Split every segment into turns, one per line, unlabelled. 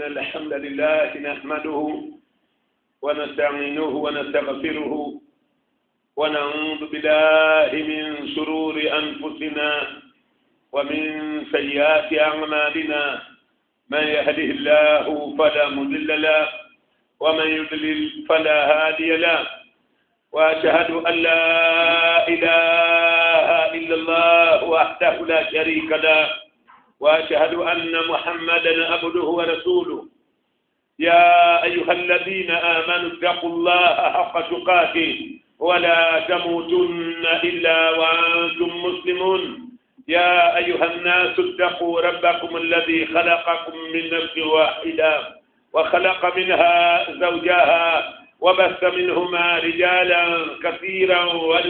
إن الحمد لله نحمده ونستعينه ونستغفره ونعوذ بالله من شرور أنفسنا ومن سيئات أعمالنا من يهده الله فلا مضل له ومن يضلل فلا هادي له وأشهد أن لا إله إلا الله وحده لا شريك له وأشهد أن محمدا عبده ورسوله يا أيها الذين آمنوا اتقوا الله حق تقاته ولا تموتن إلا وأنتم مسلمون يا أيها الناس اتقوا ربكم الذي خلقكم من نفس واحدة وخلق منها زوجها وبث منهما رجالا كثيرا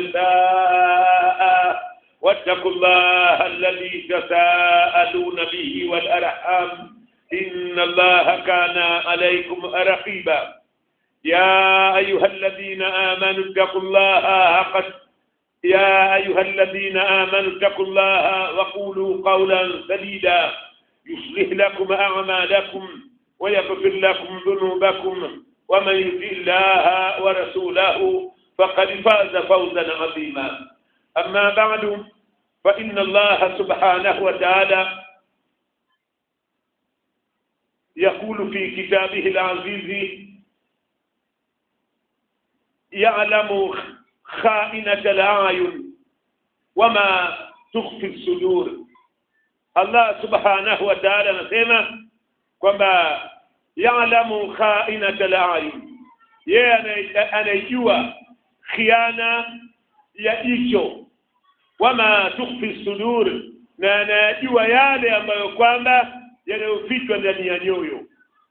ونساء واتقوا الله الذي تساءلون به والأرحام إن الله كان عليكم رقيبا يا أيها الذين آمنوا اتقوا الله حق يا أيها الذين آمنوا اتقوا الله وقولوا قولا سديدا يصلح لكم أعمالكم ويغفر لكم ذنوبكم ومن يطع الله ورسوله فقد فاز فوزا عظيما أما بعد فإن الله سبحانه وتعالى يقول في كتابه العزيز يعلم خائنة الأعين وما تخفي الصدور Allah subhanahu wa ta'ala anasema kwamba ya'lamu kha'inata al-a'yun yeye anajua khiana ya jicho wama tukhfi sudur na anajua yale ambayo kwamba yanayofichwa ndani ya nyoyo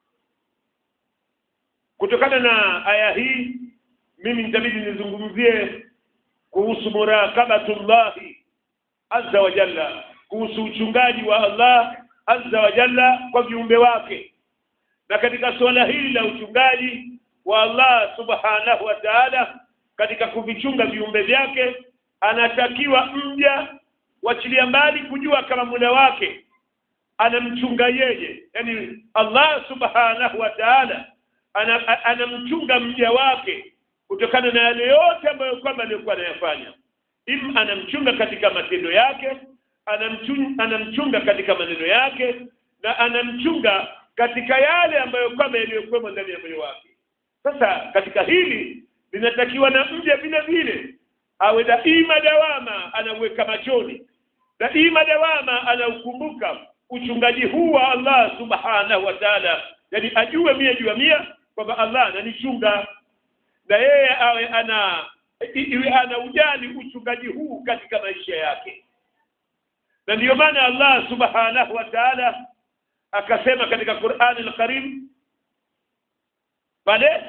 kutokana na aya hii mimi nitabidi nizungumzie kuhusu murakabatullahi azza wa jalla kuhusu uchungaji wa Allah azza wa jalla kwa viumbe wake na katika suala hili la uchungaji wa Allah subhanahu wa ta'ala katika kuvichunga viumbe vyake anatakiwa mja wachilia mbali kujua kama muda wake anamchunga yeye yani Allah subhanahu wa ta'ala anamchunga mja wake kutokana na yale yote ambayo kwamba alikuwa anayafanya im anamchunga katika matendo yake anamchunga, anamchunga katika maneno yake na anamchunga katika yale ambayo kwamba yaliyokuwemo ndani ya moyo wake sasa katika hili linatakiwa na mja vile vile awe daima dawama anaweka machoni daima dawama anaukumbuka uchungaji huu wa Allah subhanahu wa ta'ala yani ajue mia juu ya mia kwamba Allah ananichunga na yeye awe ana iwe ana ujali uchungaji huu katika maisha yake na ndiyo maana Allah subhanahu wa ta'ala akasema katika Qur'an al-Karim pale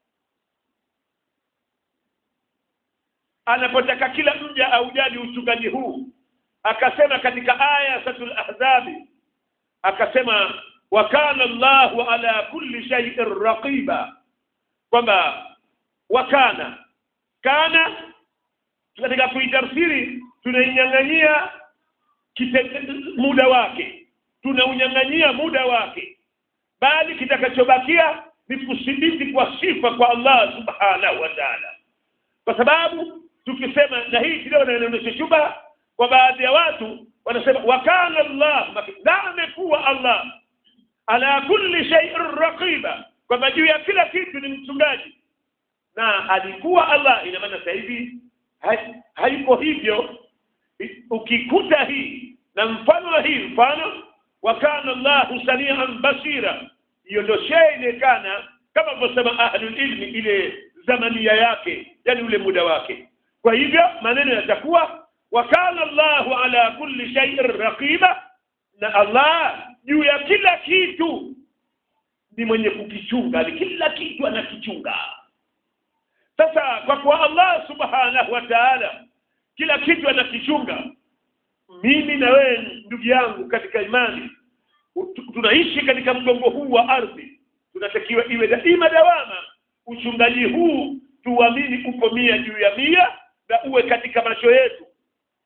anapotaka kila mja aujali uchungaji huu akasema katika aya satul ahzabi akasema wa kana Allahu ala kulli shay'in raqiba kwamba wakana kana katika kuitafsiri tunainyang'anyia muda wake tunaunyang'anyia muda wake bali kitakachobakia ni kusidiki kwa sifa kwa Allah subhanahu wa ta'ala kwa sababu tukisema na hii kidogo inaonyesha shuba kwa baadhi ya watu wanasema wakana Allah na amekuwa Allah ala kulli shay'in raqiba kwamba juu ya kila kitu ni mchungaji na alikuwa Allah ina maana sasa hivi haiko hivyo ukikuta hii na mfano wa hii mfano wakana Allah samian basira hiyo ndio inaonekana kama alivyosema ahlul ilmi ile zamania yake yani ule muda wake kwa hivyo maneno yatakuwa wakana Allahu ala kulli shay'in raqiba na Allah juu ya kila kitu ni mwenye kukichunga ni kila kitu anakichunga sasa kwa kuwa Allah subhanahu wa ta'ala kila kitu anakichunga mimi na wewe ndugu yangu katika imani tunaishi katika mgongo huu wa ardhi tunatakiwa iwe daima dawama uchungaji huu tuamini uko mia juu ya mia na uwe katika macho yetu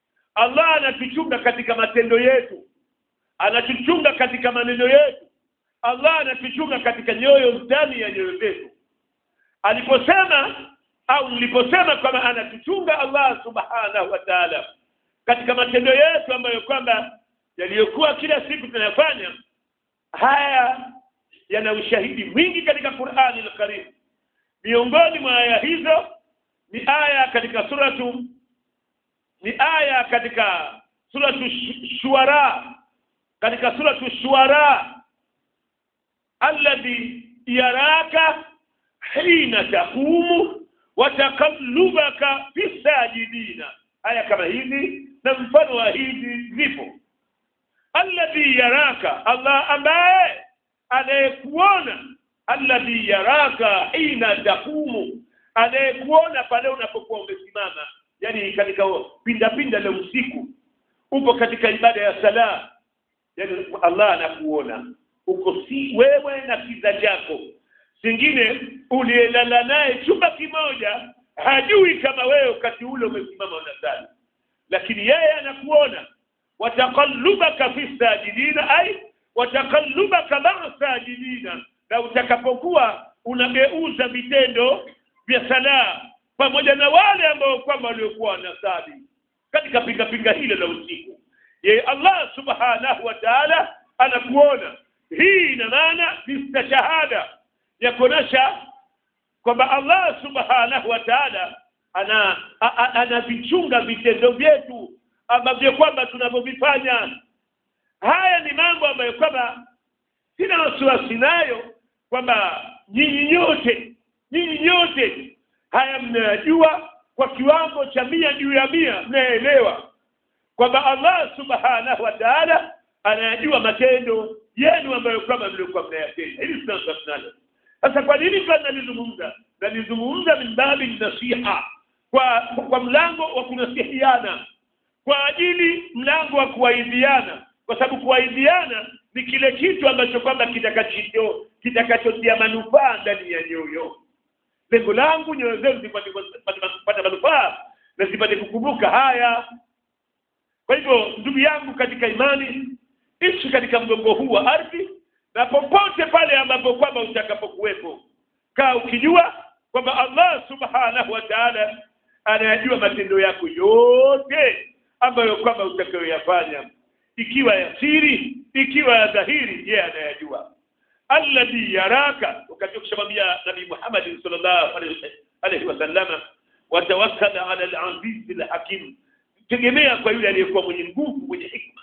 Allah anatuchunga katika matendo yetu anatuchunga katika maneno yetu Allah anatuchunga katika nyoyo ndani ya nyoyo zetu aliposema au niliposema kwamba anatuchunga Allah subhanahu wa ta'ala katika matendo yetu ambayo kwamba yaliyokuwa kila siku tunayafanya haya yana ushahidi mwingi katika Qur'ani al-Karim miongoni mwa aya hizo ni aya katika suratu ni aya katika suratu shuara katika suratu shuara alladhi yaraka hina taqumu wa taqallubaka fi sajidina aya kama hizi na mfano wa hizi zipo alladhi yaraka Allah ambaye anayekuona alladhi yaraka hina taqumu anayekuona pale unapokuwa umesimama yani katika pinda pinda la usiku upo katika ibada ya sala yani Allah anakuona uko si wewe na kiza chako singine uliyelala naye chumba kimoja hajui kama wewe wakati ule umesimama unasali lakini yeye anakuona wataqallubaka fi sajidina ay wataqallubaka ma'a sajidina na utakapokuwa unageuza vitendo vya sala pamoja na wale ambao kwamba waliokuwa wanasali katika pinga pinga hilo la usiku yeye Allah subhanahu wa ta'ala anakuona hii ina maana ni shahada ya kuonesha kwamba Allah subhanahu wa ta'ala ana anavichunga vitendo vyetu ambavyo kwamba tunavyovifanya haya ni mambo ambayo kwamba sina wasiwasi nayo kwamba nyinyi nyote nyinyi nyote haya mnayajua kwa kiwango cha mia juu ya mia mnaelewa kwamba Allah subhanahu wa ta'ala anayajua matendo yenu ambayo kwamba mlikuwa mnayatenda hili tunalo sasa kwa nini tunalizungumza nalizungumza min babi nasiha kwa kwa mlango wa kunasihiana kwa ajili mlango wa kuwaidhiana kwa sababu kuwaidhiana ni kile kitu ambacho kwamba kitakacho kitakachotia manufaa ndani ya nyoyo lengo langu nyoyo zenu zipate kupata manufaa na zipate kukumbuka haya kwa hivyo ndugu yangu katika imani ishi katika mgongo huu wa ardhi na popote pale ambapo kwamba utakapokuwepo kaa ukijua kwamba Allah subhanahu wa ta'ala anayajua matendo yako yote ambayo kwamba utakayoyafanya ikiwa ya siri ikiwa ya dhahiri yeye anayajua alladhi yaraka wakati kushamwambia nabii Muhammad sallallahu alaihi wasallama watawakkal ala al-aziz al-hakim tegemea kwa yule aliyekuwa mwenye nguvu mwenye hikma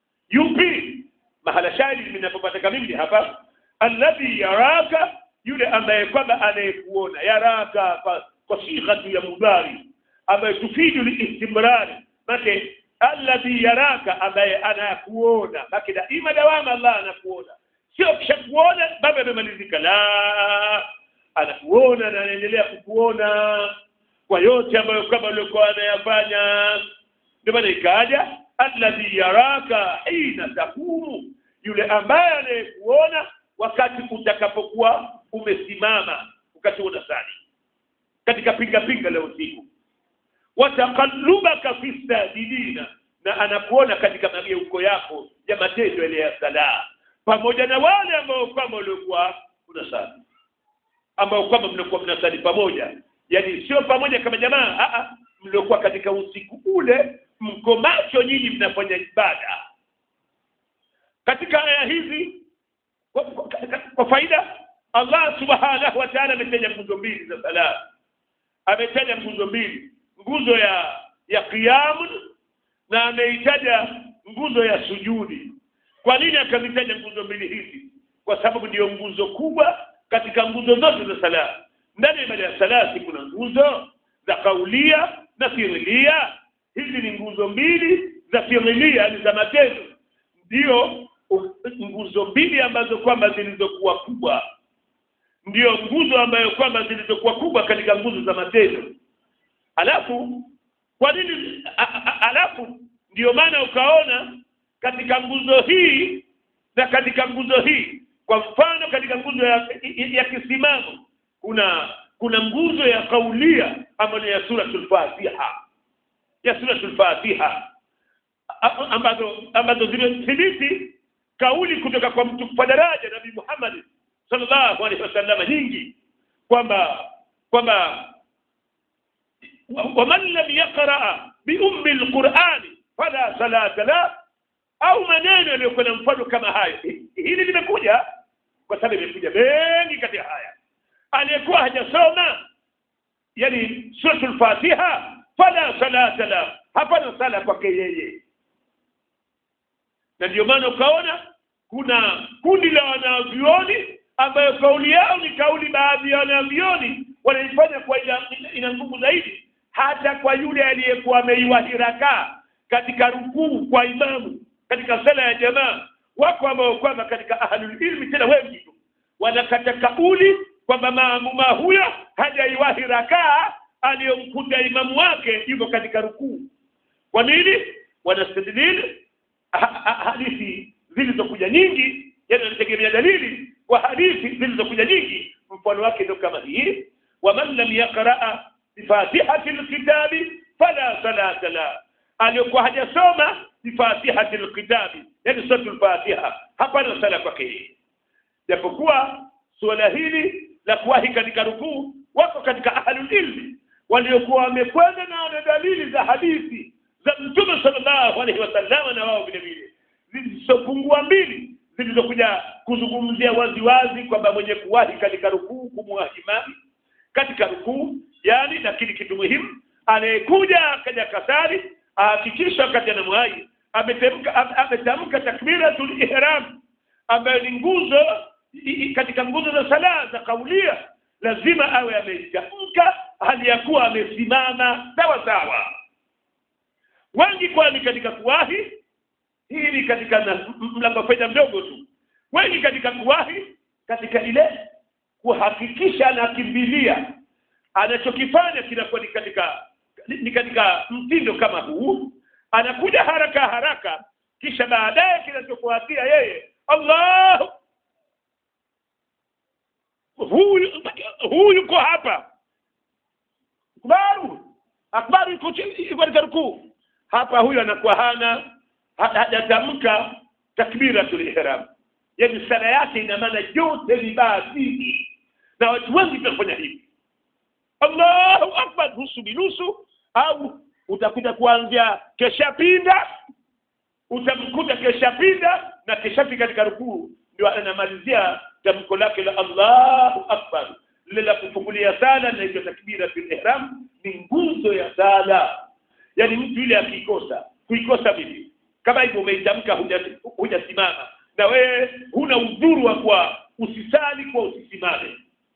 yupi mahala shahidi ninapopata mimi hapa alladhi yaraka yule ambaye kwamba anayekuona yaraka kwa, kwa sighatu ya mudari ambaye tufidu liistimrari make alladhi yaraka ambaye anakuona make daima dawama Allah anakuona sio kisha kuona baba amemalizika la anakuona na anaendelea kukuona kwa yote ambayo kwamba ulikuwa anayafanya ndio maana ikaja alladhi yaraka hina takumu yule ambaye anayekuona wakati utakapokuwa umesimama wakati unasali katika pinga pinga la usiku wataqallubaka fi sajidina na anakuona katika mageuko yako ya matendo yale ya sala pamoja na wale ambao kwamba waliokuwa unasali ambao kwamba mlikuwa mnasali pamoja yani sio pamoja kama jamaa a a mliokuwa katika usiku ule mko macho nyinyi mnafanya ibada katika aya hizi kwa, kwa, kwa faida Allah subhanahu wa ta'ala ametaja nguzo mbili za sala ametaja nguzo mbili nguzo ya ya qiyam na ameitaja nguzo ya sujudi kwa nini akazitaja nguzo mbili hizi kwa sababu ndiyo nguzo kubwa katika nguzo zote za sala ndani ya ibada ya sala kuna nguzo za kaulia na fiilia hizi ni nguzo mbili za fiilia ni za matendo ndio nguzo mbili ambazo kwamba zilizokuwa kubwa ndiyo nguzo ambayo kwamba zilizokuwa kubwa katika nguzo za matendo alafu kwa nini alafu ndiyo maana ukaona katika nguzo hii na katika nguzo hii kwa mfano katika nguzo ya, ya, ya kisimamo kuna kuna nguzo ya kaulia ambayo ya suratul Fatiha ya suratul Fatiha ambazo ambazo zimethibiti kauli kutoka kwa mtu kwa daraja nabii Muhammad sallallahu alaihi wasallam nyingi kwamba kwamba waman lam yaqra bi ummi alqur'ani fala salata la au maneno yaliyokuwa na mfano kama hayo hili limekuja kwa sababu imekuja mengi kati ya haya aliyekuwa hajasoma yani suratul fatiha fala salata la hapana sala kwake yeye na ndio maana ukaona kuna kundi la wanavyuoni ambayo kauli yao ni kauli baadhi ya wanavyuoni wanaifanya kwa ina, ina nguvu zaidi hata kwa yule aliyekuwa ameiwahi rakaa katika rukuu kwa imamu katika sala ya jamaa wako ambao kwamba katika ahlul ilmi tena wengi tu wanakata kauli kwamba maamuma huyo hajaiwahi rakaa aliyomkuta imamu wake yuko katika rukuu kwa nini wanastadilil hadithi zilizokuja nyingi yani wanategemea dalili kwa hadithi zilizokuja nyingi mfano wake ndio kama hii waman lam yaqraa bifatihati lkitabi fala salata la aliyokuwa hajasoma bifatihati lkitabi yani suratul fatiha hapana sala kwake yeye japokuwa suala hili la kuwahi katika rukuu wako katika ahlul ilmi waliokuwa wamekwenda na wana dalili za hadithi za mtume sallallahu alaihi wasallam na wao vile vile zilizopungua mbili zilizokuja kuzungumzia waziwazi kwamba mwenye kuwahi katika rukuu kumwahi imami katika rukuu yani lakini kitu muhimu anayekuja akaja kasari ahakikisha wakati anamwahi ametamka ametamka takbiratul ihram ambayo ni nguzo katika nguzo za sala za kaulia lazima awe ametamka hali ya kuwa amesimama sawa sawa wengi kwani katika kuwahi hii ni katika mlango faida mdogo tu wengi katika kuwahi katika ile kuhakikisha anakimbilia anachokifanya kinakuwa ni katika ni katika mtindo kama huu anakuja haraka haraka kisha baadaye kinachofuatia yeye Allah huyu huyu yuko hapa akbaru akbaru yuko katika rukuu hapa huyu anakuwa hana hajatamka takbiratul ihram yani sala yake ina maana yote ni baadhi na watu wengi tunafanya hivi Allahu akbar nusu binusu au utakuta kuanzia kesha pinda utamkuta kesha pinda na keshafika katika rukuu ndio anamalizia tamko lake la Allahu akbar lile la kufungulia sala na hiyo takbira fil ihram ni nguzo ya sala yani mtu yule akikosa kuikosa vipi kama hivyo umeitamka hujasimama na wewe huna udhuru wa kwa usisali kwa usisimame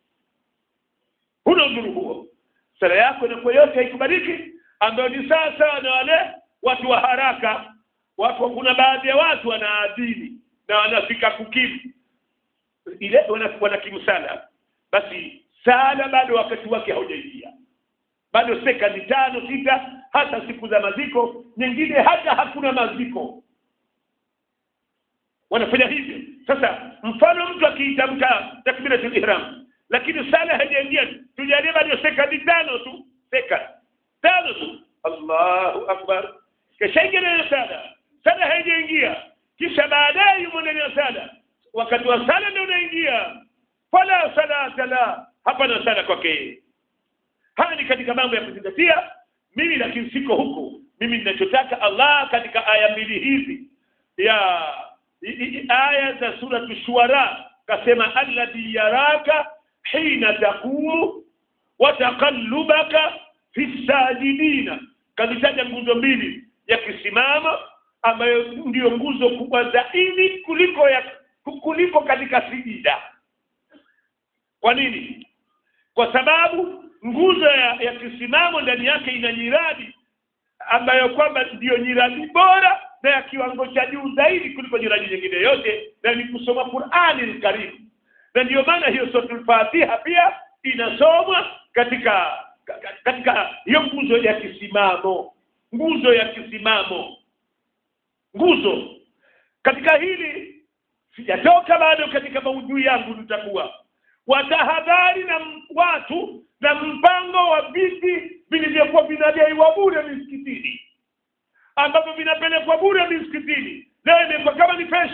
huna udhuru huo sala yako inakuwa yote haikubaliki ambayo ni sasa na wale watu wa haraka watu kuna baadhi ya watu wanaadhini na wanafika kukimu ile wanakimu sala basi sala bado wakati wake haujaingia bado sekandi tano sita hata siku za maziko nyingine hata hakuna maziko wanafanya hivyo sasa mfano mtu akiitamka takbiratul ihram lakini sala haijaingia tujalie bado sekandi tano tu sekandi tano tu Allahu akbar kisha ingia sala sala haijaingia kisha baadaye yumo ndani ya sala wakati wa sala ndio unaingia fala salata la hapana sala kwake haya ni katika mambo ya kuzingatia mimi lakini siko huko mimi ninachotaka Allah katika aya mbili hizi ya i, i, aya za sura shuara kasema alladhi yaraka hina taqumu wa taqallubaka fi sajidina kazitaja nguzo mbili ya kisimamo ambayo ndiyo nguzo kubwa zaidi kuliko ya kuliko katika sijida kwa nini kwa sababu nguzo ya, ya kisimamo ndani yake ina nyiradi ambayo kwamba ndiyo nyiradi bora na ya kiwango cha juu zaidi kuliko nyiradi nyingine yote na ni kusoma Qur'ani al-Karim na ndiyo maana hiyo suratul Fatiha pia inasomwa katika katika hiyo nguzo ya kisimamo nguzo ya kisimamo nguzo katika hili sijatoka bado katika maudhui yangu nitakuwa watahadhari na watu na mpango wa viti vilivyokuwa vinadaiwa bure misikitini ambavyo vinapelekwa bure misikitini leo imekuwa kama ni fashion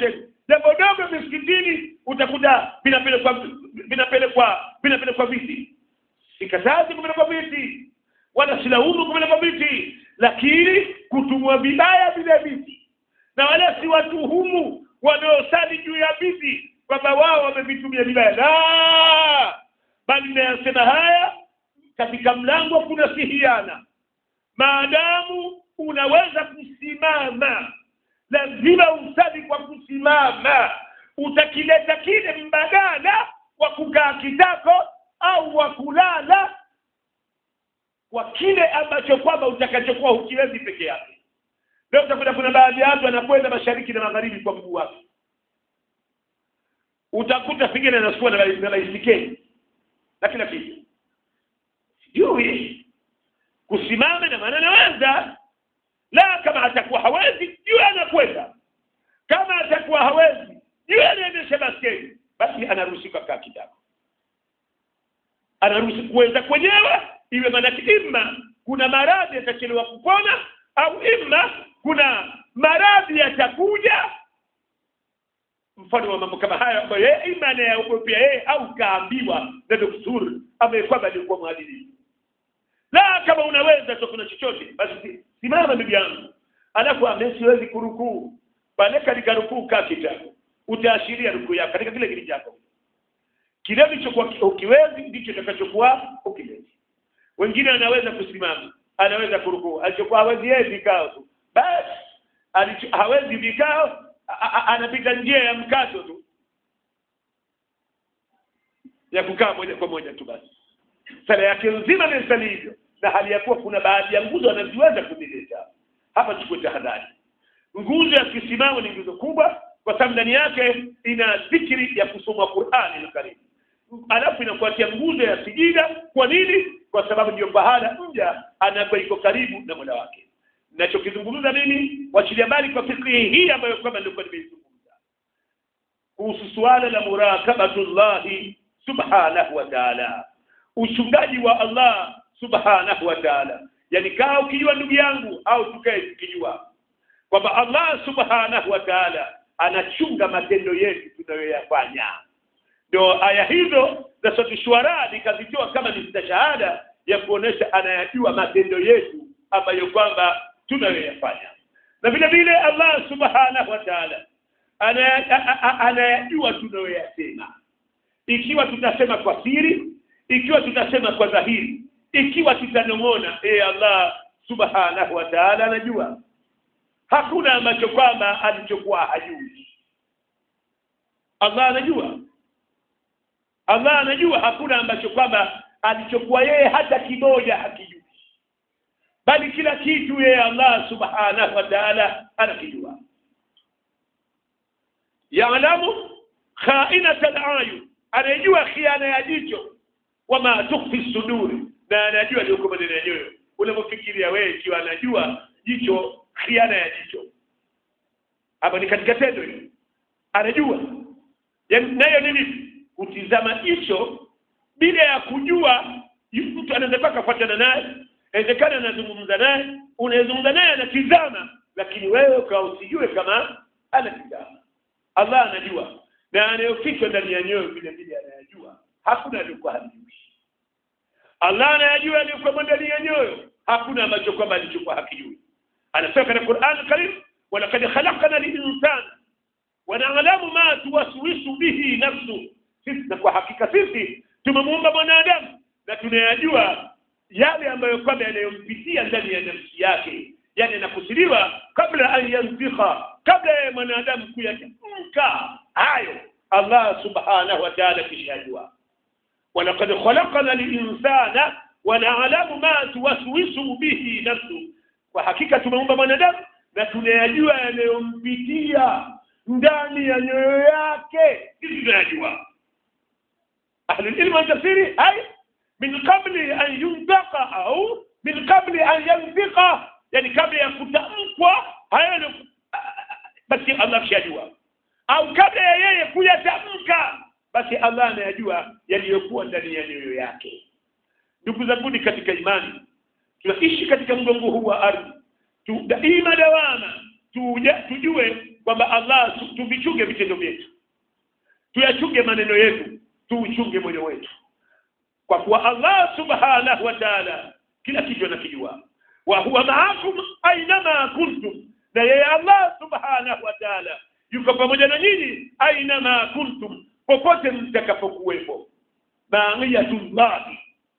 jambo dogo misikitini utakuta vinapelekwa vinapelekwa vinapelekwa viti sikatazi kupelekwa viti wala silaumu kupelekwa viti lakini kutumwa vibaya vile viti na wala si watuhumu wanaosali juu ya viti kwamba wao wamevitumia vibaya la bali nayasema haya katika mlango kuna sihiana maadamu unaweza kusimama lazima usali kwa kusimama utakileta kile mbadala wa kukaa kitako au wa kulala kwa kile ambacho kwamba utakachokuwa hukiwezi peke yake leo utakuta kuna baadhi ya watu anakwenda mashariki na magharibi kwa mguu wake utakuta pengine anasukua na na baisikeli na kila kitu sijui kusimama na maana anaweza la kama atakuwa hawezi juu anakwenda kama atakuwa hawezi juu anaendesha baskeli basi anaruhusiwa kaa kitako anaruhusi kuweza kwenyewe iwe maanake imma kuna maradhi yatachelewa kupona au imma kuna maradhi yatakuja mfano wa mambo kama haya ambayo yeye ima anayaogopea yeye au kaambiwa na daktari ambaye kwamba alikuwa mwadilifu la kama unaweza tu kuna chochote basi simama bibi yangu alafu ambaye siwezi kurukuu pale katika rukuu kaa kitako utaashiria rukuu yako katika kile kile chako kile ulichokuwa ukiwezi ndicho utakachokuwa ukiwezi wengine anaweza kusimama anaweza kurukuu alichokuwa hawezi yeye vikao tu basi alicho hawezi vikao anapita njia ya mkato tu ya kukaa moja kwa moja tu basi sala yake nzima ni sali hivyo na hali ya kuwa kuna baadhi ya nguzo anaziweza kuzileta hapa chukue tahadhari nguzo ya kisimamo ni nguzo kubwa kwa sababu ndani yake ina dhikri ya kusoma Qur'ani al-Karim alafu inafuatia nguzo ya sijida kwa nini kwa sababu ndio pahala mja anakuwa iko karibu na Mola wake ninachokizungumza mimi wachilia mbali kwa fikri hii ambayo kwamba nilikuwa nimeizungumza kuhusu suala la murakabatullahi subhanahu wa ta'ala uchungaji wa Allah subhanahu wa ta'ala yani kaa ukijua ndugu yangu au tukae tukijua kwamba Allah subhanahu wa ta'ala anachunga matendo yetu tunayoyafanya ndio aya hizo za sura shuara nikazitoa kama ni shahada ya kuonesha anayajua matendo yetu ambayo kwamba tunayoyafanya na vile vile Allah subhanahu wa ta'ala anayajua tunayoyasema ikiwa tutasema kwa siri ikiwa tutasema kwa dhahiri ikiwa tutanong'ona eh Allah subhanahu wa ta'ala anajua hakuna ambacho kwamba alichokuwa hajui Allah anajua Allah anajua hakuna ambacho kwamba alichokuwa yeye hata kimoja hakijui bali kila kitu yeye Allah subhanahu wa ta'ala anakijua yaalamu khainata al-ayun anajua khiana ya jicho wama tukhfi suduri na anajua ndio kama ndani ya nyoyo unapofikiria wewe ikiwa anajua jicho khiana ya jicho hapa ni katika tendo hilo anajua nayo nini kutizama jicho bila ya kujua mtu anaweza kufuatana naye inawezekana anazungumza naye unazungumza naye anatizama lakini wewe ukawa usijue kama anatizama Allah anajua na anayofichwa ndani ya nyoyo vile vile anayajua hakuna alikuwa hajui Allah anayajua aliyokuwa ndani ya nyoyo hakuna ambacho kwamba alichokuwa hakijui anasema katika Qur'an al-Karim walaqad khalaqna al-insana wa na'lamu ma tuwaswisu bihi nafsu sisi na kwa hakika sisi tumemuumba mwanadamu na tunayajua yale ambayo kwamba yanayompitia ndani ya nafsi yake yani anakusiriwa kabla an yanzikha kabla ya mwanadamu kuyatamka hayo Allah subhanahu wa ta'ala kishajua walaqad khalaqna al-insana wa na'lamu ma tuwaswisu bihi nafsu kwa hakika tumeumba mwanadamu na tunayajua yanayompitia ndani ya nyoyo yake sisi tunayajua ahli ilmu tafsiri ay min qabli an yuntaqa au min qabli an yanfiqa yani kabla ya kutamkwa hayo basi Allah shajua au kabla ya yeye kuyatamka basi Allah anayajua yaliyokuwa ndani ya nyoyo yake ndugu zangu katika imani tunaishi katika mgongo huu wa ardhi tu daima dawama tuja, tujue kwamba Allah tu- tuvichunge vitendo vyetu tuyachunge maneno yetu tuuchunge moyo wetu kwa kuwa Allah subhanahu wa ta'ala kila kitu anakijua wa huwa ma'akum ainama kuntum na yeye Allah subhanahu wa ta'ala yuko pamoja na nyinyi ainama kuntum popote mtakapokuwepo ma'iyatullahi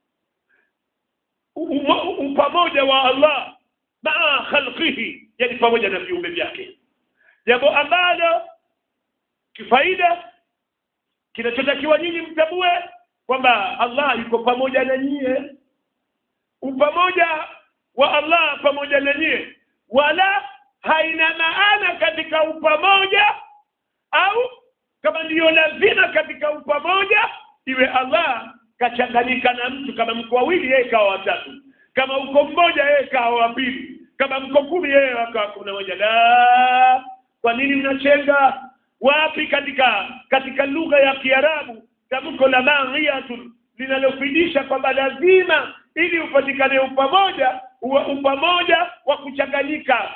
Umo- upamoja wa Allah maa khalqihi yani pamoja na viumbe vyake jambo ambalo kifaida kinachotakiwa nyinyi mtambue kwamba Allah yuko pamoja na nyie upamoja wa Allah pamoja na nyie wala haina maana katika upamoja au kama ndiyo lazima katika upamoja iwe Allah kachanganyika na mtu kama mko wawili yeye kawa watatu kama uko mmoja yeye kawa wa pili kama mko kumi yeye akawa kumi na moja la kwa nini mnachenga wapi katika katika lugha ya Kiarabu tamko la mariyatun linalofidisha kwamba lazima ili upatikane upamoja uwe upamoja wa kuchanganyika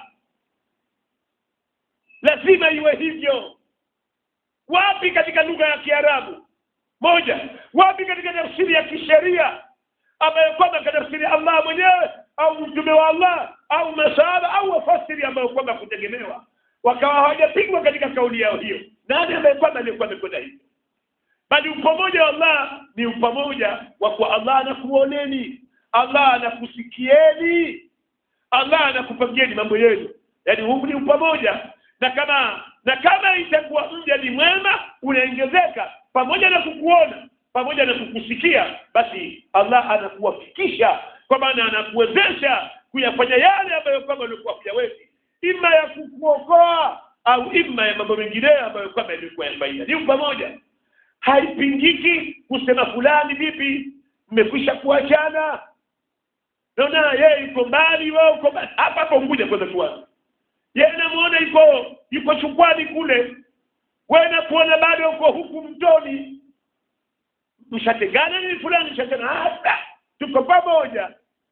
lazima iwe hivyo wapi katika lugha ya Kiarabu moja wapi katika tafsiri ya kisheria ambayo kwamba katafsiri Allah mwenyewe au mtume wa Allah au masahaba au wafasiri ambayo kwamba kutegemewa wakawa hawajapigwa katika kauli yao hiyo nani ambaye kwamba alikuwa amekwenda hivyo bali upamoja wa Allah ni upamoja wa kwa Allah anakuoneni Allah anakusikieni Allah anakupangieni mambo yenu yaani huu ni upamoja na kama na kama itakuwa mja ni mwema unaongezeka pamoja na kukuona pamoja na kukusikia basi Allah anakuwafikisha kwa maana anakuwezesha kuyafanya yale ambayo kwamba ulikuwa hujawezi ima ya kukuokoa au ima ya mambo mengine ambayo kwamba ilikuwa ya faida ni pamoja haipingiki kusema fulani vipi mmekwisha kuachana naona yeye yuko mbali wewe uko mbali hapa hapo ngoja kwanza tuanze yeye namuona yuko yuko chukwani kule wewe nakuona bado uko huku mtoni mshategana ni fulani mshategana hata tuko pamoja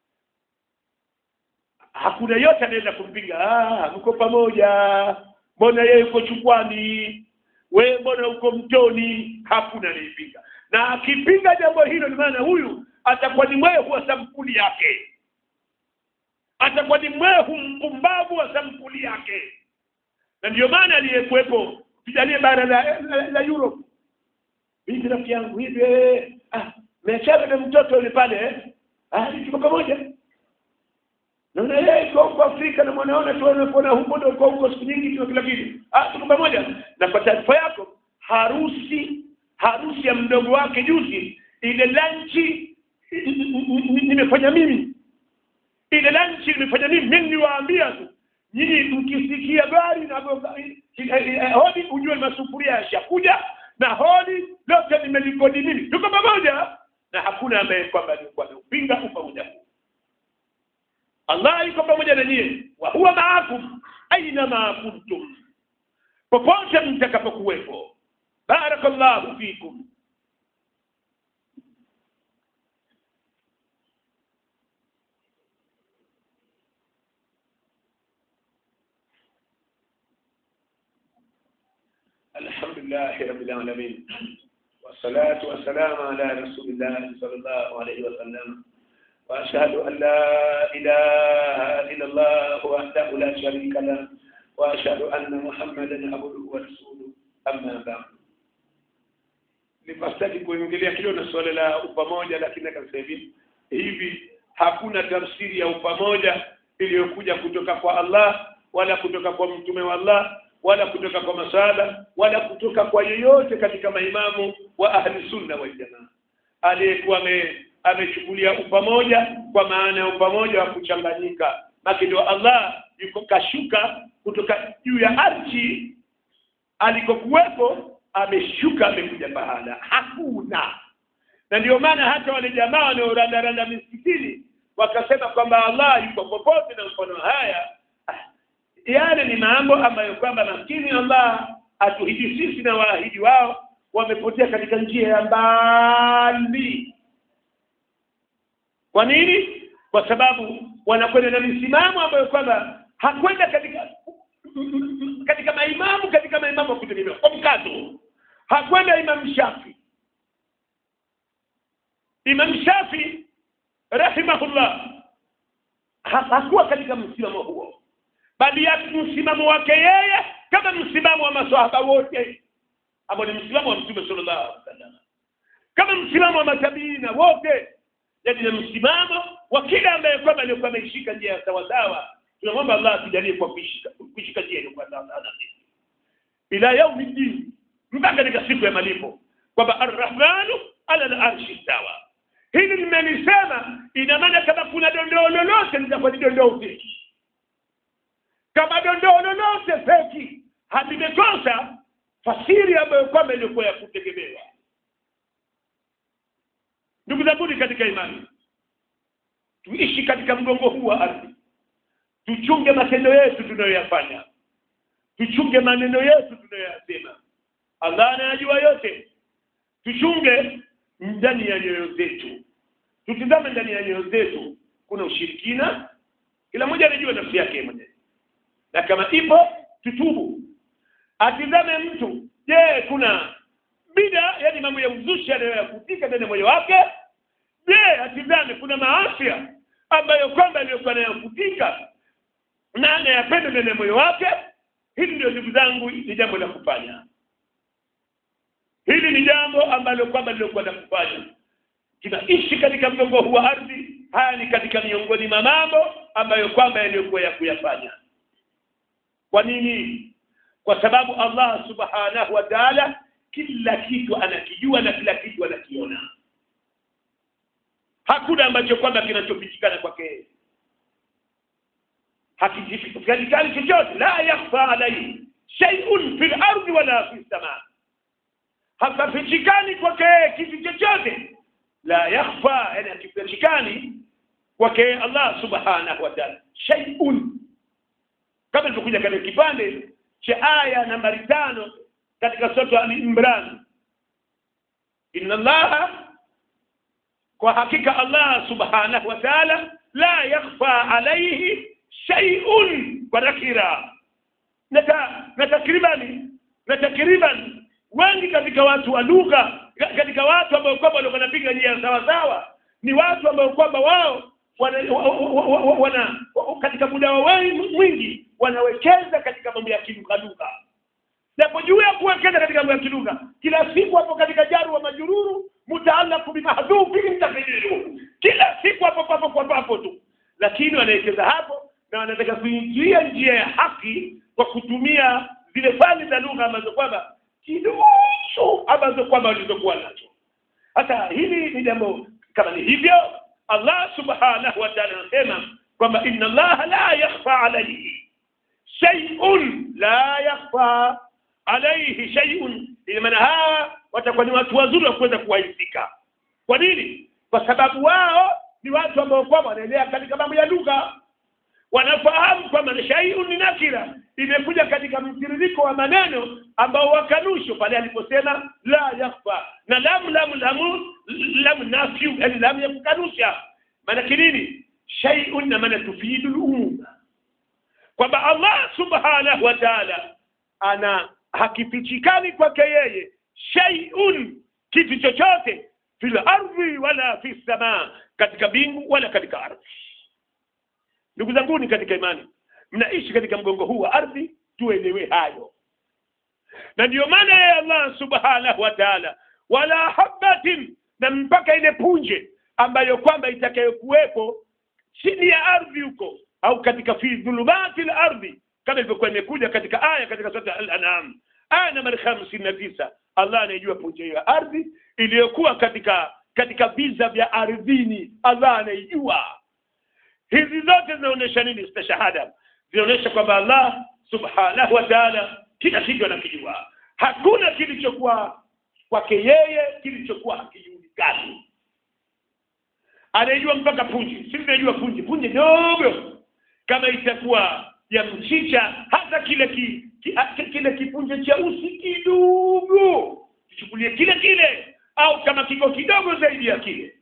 hakuna yote anaweza kumpinga ah mko pamoja mbona yeye yuko chukwani wewe mbona uko mtoni hakuna anayepinga na akipinga jambo hilo ni maana huyu atakuwa ni mwehu wa sampuli yake atakuwa ni mwehu mpumbavu wa sampuli yake na ndio maana aliyekuwepo tujalie bara la, la, la Europe hivi rafiki yangu hivi eh, ah meachana na mtoto yule pale eh ah tuko pamoja naona yeye iko huko Afrika na mwanaona tu anakuona huko ndio uko huko siku nyingi tu kila kitu ah tuko pamoja na kwa taarifa yako harusi harusi ya mdogo wake juzi ile lanchi nimefanya mimi ile lanchi nimefanya mimi mimi niwaambia tu nyinyi mkisikia gari na hodi ujue masufuria yashakuja na hodi lote nimelikodi mimi tuko pamoja na hakuna ambaye kwamba alikuwa ameupinga upamoja huu Allah yuko pamoja na nyie wa huwa maakum aina ma kuntum popote mtakapokuwepo barakallahu fikum الحمد لله رب العالمين والصلاة والسلام على رسول الله صلى الله عليه وسلم وأشهد أن لا إله إلا الله وحده لا شريك له وأشهد أن محمدا عبده ورسوله أما بعد nipastaki kuingilia kilo na swala la upamoja lakini akasema hivi hivi hakuna tafsiri ya upamoja iliyokuja kutoka kwa Allah wala kutoka kwa mtume wa Allah wala kutoka kwa masala wala kutoka kwa yeyote katika maimamu wa ahli sunna wal jamaa aliyekuwa amechukulia upamoja kwa maana ya upamoja wa kuchanganyika maki ndio Allah yuko kashuka kutoka juu ya ardhi alikokuwepo ameshuka amekuja pahala hakuna na ndio maana hata wale jamaa wanaorandaranda misikitini wakasema kwamba Allah yuko popote na mfano haya yale ni mambo ambayo kwamba maskini Allah atuhidi sisi na waahidi wao wamepotea katika njia ya mbali kwa nini kwa sababu wanakwenda na misimamo ambayo kwamba hakwenda katika m- m- katika maimamu katika maimamu wa kutegemewa kwa mkazo hakwenda Imam Shafi Imam Shafi rahimahullah ha- hakuwa katika msimamo huo bali ya msimamo wake yeye kama msimamo wa maswahaba wote ambao ni msimamo wa Mtume sallallahu alaihi wasallam kama msimamo wa matabiina wote yaani ni msimamo wa kila ambaye kwamba alikuwa ameishika njia ya sawasawa tunamwomba Allah atujalie kwa kuishika kuishika njia iliyokuwa sawasawa na sisi ila yaumi din mpaka katika siku ya malipo kwamba arrahmanu ala al-arshi stawa hili nimelisema ina maana kama kuna dondoo lolote litakuwa ni dondoo feki kama dondoo lolote feki halimekosa fasiri ambayo kwamba ilikuwa ya kutegemewa ndugu zanguni katika imani tuishi katika mgongo huu wa ardhi tuchunge matendo yetu tunayoyafanya tuchunge maneno yetu tunayoyasema Allah anayajua yote tuchunge ndani ya nyoyo zetu tutizame ndani ya nyoyo zetu kuna ushirikina kila mmoja anajua nafsi yake mwenyewe na kama ipo tutubu atizame mtu je kuna bida yani mambo ya uzushi anayoyakutika ndani ya moyo wake je atizame kuna maafya ambayo kwamba aliyokuwa anayakutika na anayapenda ndani ya moyo wake hili ndio ndugu zangu ni jambo la kufanya hili ni jambo ambalo kwamba lilokuwa la kufanya tunaishi katika mgongo huu wa ardhi haya ni katika miongoni mwa mambo ambayo kwamba yaliyokuwa ya kuyafanya kwa nini kwa sababu Allah subhanahu wa ta'ala kila kitu anakijua na kila kitu anakiona hakuna ambacho kwamba kinachopitikana kwake hakijulikani chochote la yakhfa alayhi shay'un fil ardi wala fis samaa hapafichikani kwake kitu chochote la yakhfa yani hakifichikani kwake Allah subhanahu wa ta'ala shay'un kama ilivyokuja katika kipande cha aya nambari tano katika sura al-Imran inna Allah kwa hakika Allah subhanahu wa ta'ala la yakhfa alayhi shay'un kwa nakira na ta- na takribani na takriban wengi katika watu wa lugha katika watu ambao kwamba walikuwa wanapiga njia sawa sawa ni watu ambao kwamba wao wana, wa- wa- wa- wa- wana katika muda wa wengi mwingi wanawekeza katika mambo ya kilugha lugha japo juu ya kuwekeza katika mambo ya kilugha kila siku hapo katika jaru wa majururu mutaalaku bimahdhufi mtafiliru kila siku hapo papo kwa papo tu lakini wanawekeza hapo na wanataka kuingia njia ya haki kwa kutumia zile fani za lugha ambazo kwamba kidogo ambazo kwamba walizokuwa nacho hata hili ni jambo kama ni hivyo Allah subhanahu wa ta'ala anasema kwamba inna Allah la yakhfa alayhi shay'un la yakhfa alayhi shay'un ina maana hawa watakuwa ni watu wazuri wa kuweza kuwaizika kwa nini kwa sababu wao ni watu ambao kwamba wanaendelea katika mambo ya lugha wanafahamu kwamba shay'un ni nakira imekuja katika mtiririko wa maneno ambao wakanusho pale aliposema la yakhfa na lam lam lam lam nafyu yani lam ya kukanusha maana nini shay'un na maana tufidu al-umum kwamba Allah subhanahu wa ta'ala ana hakifichikani kwake yeye shay'un kitu chochote fil ardhi wala fi samaa katika bingu wala katika ardhi ndugu zanguni katika imani mnaishi katika mgongo huu wa ardhi tuelewe hayo na ndiyo maana ya Allah subhanahu wa ta'ala wala habatin na mpaka ile punje ambayo kwamba itakayokuwepo chini ya ardhi huko au katika fi dhulumati al-ardhi kama ilivyokuwa imekuja katika aya katika sura al-an'am aya nambari 59 Allah anayejua punje ya ardhi iliyokuwa katika katika viza vya ardhini Allah anaijua hizi zote zinaonyesha nini stashahada zinaonyesha kwamba Allah subhanahu wa ta'ala kila kitu anakijua hakuna kilichokuwa kwake yeye kilichokuwa hakijulikani anajua mpaka punje sisi tunajua punje punje dogo kama itakuwa ya mchicha hata kile ki, ki, hata kile kipunje cha usi kidogo tuchukulie kile kile au kama kiko kidogo zaidi ya kile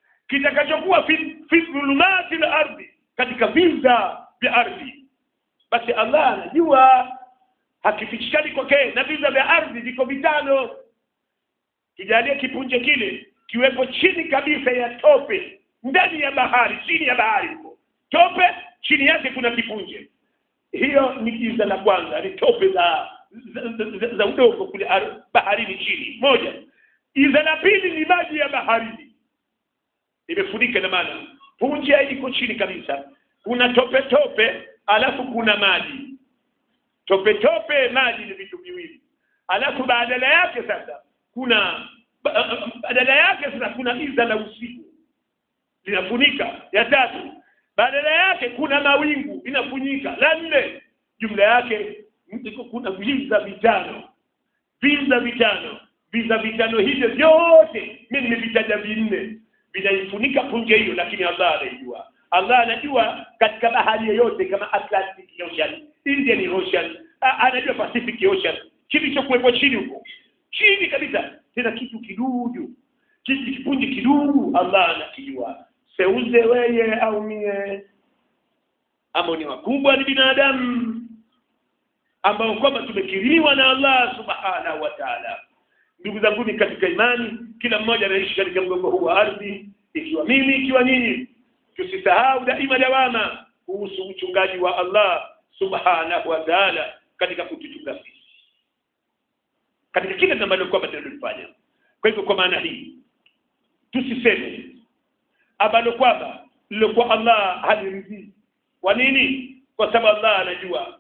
kitakachokuwa fi fi dhulumati la ardhi katika viza vya ardhi basi Allah anajua hakifichikani kwake na viza vya ardhi viko vitano kijalie kipunje kile kiwepo chini kabisa ya tope ndani ya bahari chini ya bahari huko tope chini yake kuna kipunje hiyo ni giza la kwanza ni tope za za, za, za udongo kule ar- baharini chini moja giza la pili ni maji ya baharini imefunika na maana punje iko chini kabisa kuna tope tope alafu kuna maji tope tope maji ni vitu viwili alafu badala yake sasa kuna ba- badala yake sasa kuna giza la usiku linafunika ya tatu badala yake kuna mawingu inafunika la nne jumla yake ndiko kuna viza vitano viza vitano viza vitano hivyo vyote mimi nimevitaja vinne vinaifunika punje hiyo lakini Allah anaijua Allah anajua katika bahari yoyote kama Atlantic Ocean Indian Ocean a- anajua Pacific Ocean kilichokuwepo chini huko chini kabisa tena kitu kidudu kitu kipunje kidudu Allah anakijua seuze weye au mie ama ni wakubwa ni binadamu ambao kwamba tumekiriwa na Allah subhanahu wa ta'ala ndugu zangu ni katika imani kila mmoja anaishi katika mgongo huu wa ardhi ikiwa mimi ikiwa nyinyi tusisahau daima dawama kuhusu uchungaji wa Allah subhanahu wa ta'ala katika kutuchunga sisi katika kila ambalo kwamba tunalofanya kwa hivyo kwa maana hii tusiseme ambalo kwamba lilokuwa Allah haliridhii kwa nini kwa sababu Allah anajua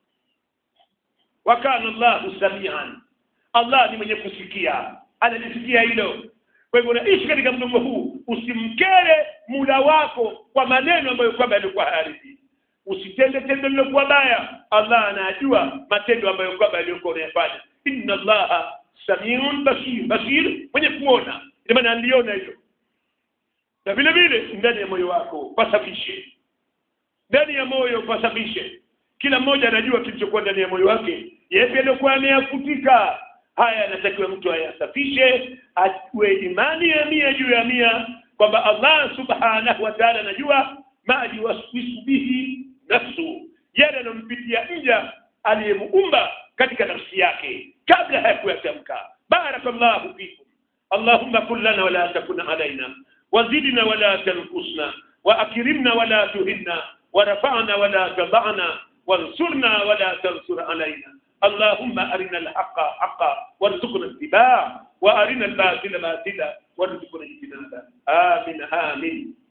wakana Allahu samian Allah ni mwenye kusikia analisikia hilo kwa hivyo unaishi katika mdomo huu usimkere mula wako kwa maneno ambayo kwamba yalikuwa hayaridhi usitende tendo lilokuwa baya Allah anajua matendo ambayo kwamba yalikuwa unayafanya inna Allaha samiun basir basir mwenye kuona ndio maana aliona hilo na vile vile ndani ya moyo wako pasafishe ndani ya moyo pasafishe kila mmoja anajua kilichokuwa ndani ya moyo wake yepi aliyokuwa ameyafutika haya anatakiwa mtu ayasafishe ajue imani ya mia juu ya mia kwamba Allah subhanahu wa ta'ala anajua ma yuwaswisu bihi nafsu yale anampitia nja aliyemuumba katika nafsi yake kabla hayakuyatamka barakallahu fikum اللهم كن لنا ولا تكن علينا وزدنا ولا تنقصنا وأكرمنا ولا تهنا ورفعنا ولا تضعنا وانصرنا ولا تنصر علينا اللهم أرنا الحق حقا وارزقنا اتباعه وأرنا الباطل باطلا وارزقنا اجتنابه آمين آمين